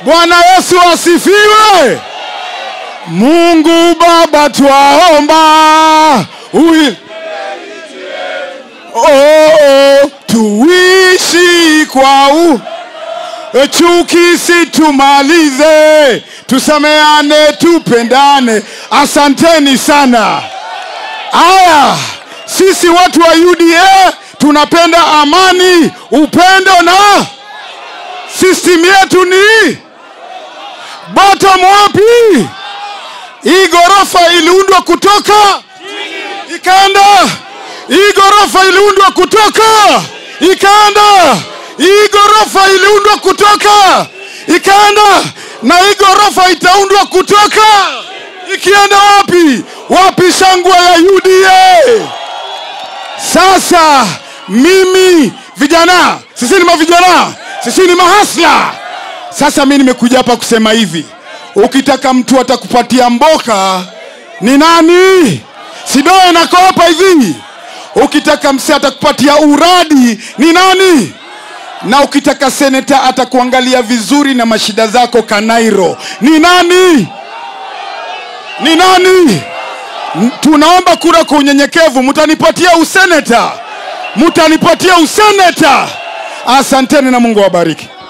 Bwana Yesu asifiwe. Mungu Baba twaomba Ui... oh, oh, tuishi kwa u chuki situmalize, tusameane, tupendane. Asanteni sana. Aya, sisi watu wa UDA tunapenda amani, upendo na system yetu ni bottom wapi? Hii ghorofa iliundwa kutoka ikaenda, hii ghorofa iliundwa kutoka ikaenda, hii ghorofa iliundwa kutoka ikaenda, na hii ghorofa itaundwa kutoka ikienda wapi? Wapi shangwe ya UDA? Sasa mimi vijana, sisi ni mavijana, sisi ni mahasla. Sasa mi nimekuja hapa kusema hivi, ukitaka mtu atakupatia mboka ni nani? Sidoe nako hapa hivi. Ukitaka mse atakupatia uradi ni nani? Na ukitaka seneta atakuangalia vizuri na mashida zako Kanairo ni nani? Ni nani? Tunaomba kura kwa unyenyekevu, mtanipatia useneta, mtanipatia useneta. Asanteni na Mungu awabariki.